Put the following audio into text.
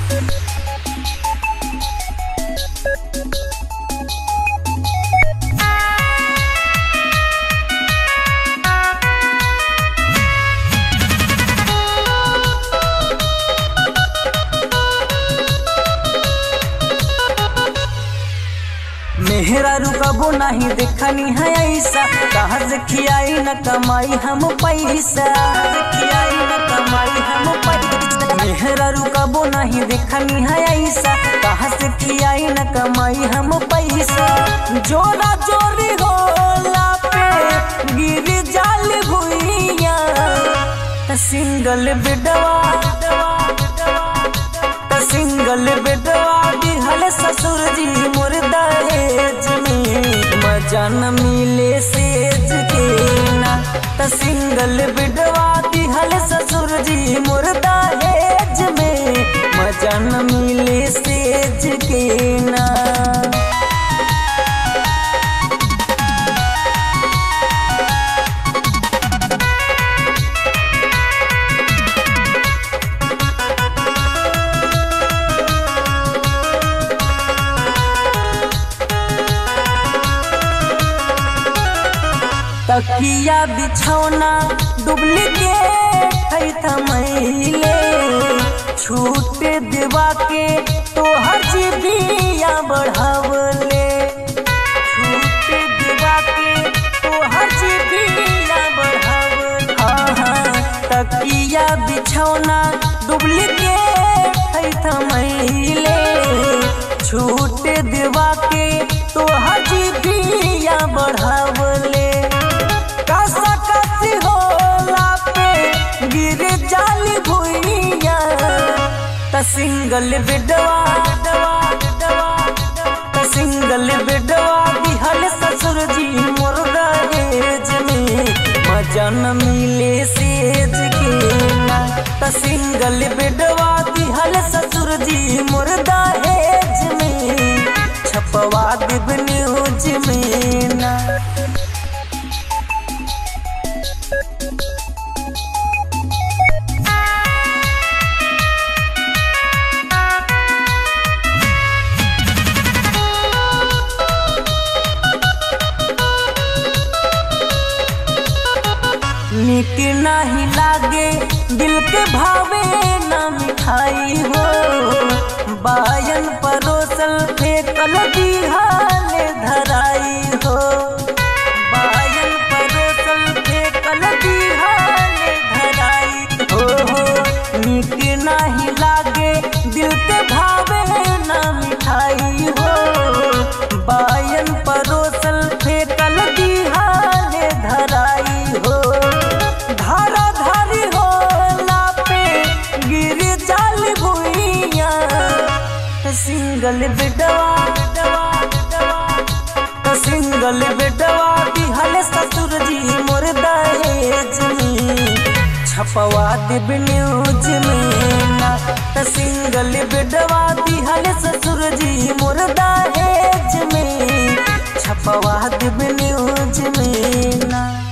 मेहरा रुकबो नहीं देखनी है ऐसा कहाँ से खियाई न कमाई हम पैसा कहाँ से खियाई न कमाई हम पैसा मेहरा रुकबो नहीं देखनी है ऐसा कहाँ से खियाई न कमाई हम पैसा जोरा जोरी होला पे गिर जाल भुइया सिंगल बेडवा त सिंगल बेडवा दिहल ससुर जी मोर दहेज में मजा न मिले सेज के ना त सिंगल बेडवा दिहल ससुर जी मोर दहेज में मजा न मिले सेज के ना तकिया बिछौना डुप्लीकेट है थमैले छूट देवा के तोहर जीबिया बढ़ावले छूट देवा के तोहर जीबिया बढ़ावले हाँ हाँ तकिया बिछौना डुप्लीकेट है थमैले छूट देवा के तोहर जीबिया बढ़ावले कसा कसी होला पे गिर जाल भुइया त सिंगल बेडवा त सिंगल बेडवा दिहल ससुर जी मोर दहेज में मजा न मिले सेज के ना त सिंगल बेडवा दिहल ससुर जी मोर दहेज में छपवा देब न्यूज में ना नीक नहीं लागे दिल के भावे न मिठाई हो बायन परोसल फेंकल दिहाल धराई हो बायन परोसल फेंकल दिहाल धराई हो हो नीक नहीं लागे दिल के भावे न मिठाई हो बायन परोसल फेंकल दिहाल धराई हो धारा धारी होला पे गिर जाल भुइया सिंगल बेडवा सिंगल बेडवा दिहल ससुर जी मोर दहेज में छपवा देब न्यूज में ना त सिंगल बेडवा दिहल ससुर जी मोर दहेज में छपवा देब न्यूज में ना